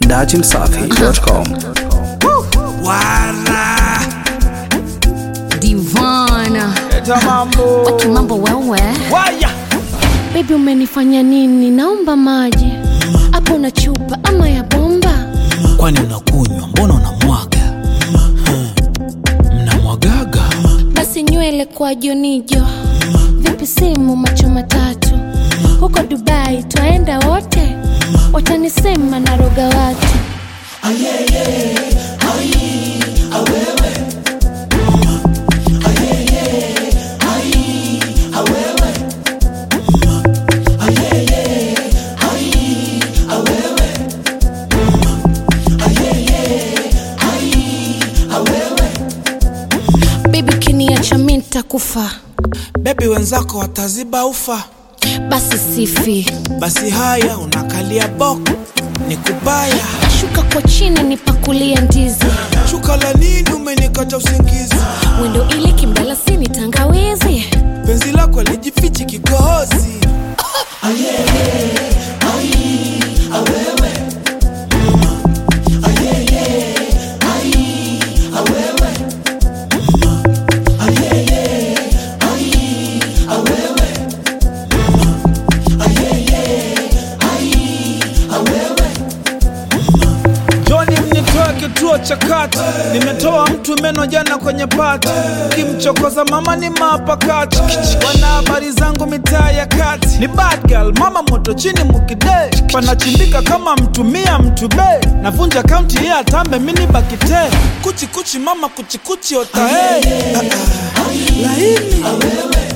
dachimsafi.com. Wara Divana Eta mambo Waki mambo wewe Waya Baby umenifanya nini naomba maji Hapo na chupa ama ya bomba Kwani unakunywa mbona unamwaga Hmm. Mnamwagaga Basi nywele kwa jonijo Vipi simu macho matatu Huko Dubai twaenda wote Watanisema naroga watu Baby kiniacha mi nitakufa Bebi wenzako wataziba ufa Basi sifi Basi haya unakalia boko ni kubaya Shuka kwa chini nipakulie ndizi Shuka la nini umenikata usingizi Wendo ili kimdalasini tangawizi Penzi lako lijifichi kikohozi Joni mnitoe kituo cha kati, nimetoa mtu meno jana kwenye pati, kimchokoza mama ni mapakati, wana habari zangu mitaa ya kati, ni bad girl, mama moto chini mukide, panachimbika kama mtumia mtube, navunja kaunti ya atambe mini bakite, kuchi kuchi mama kuchi kuchi otae, laini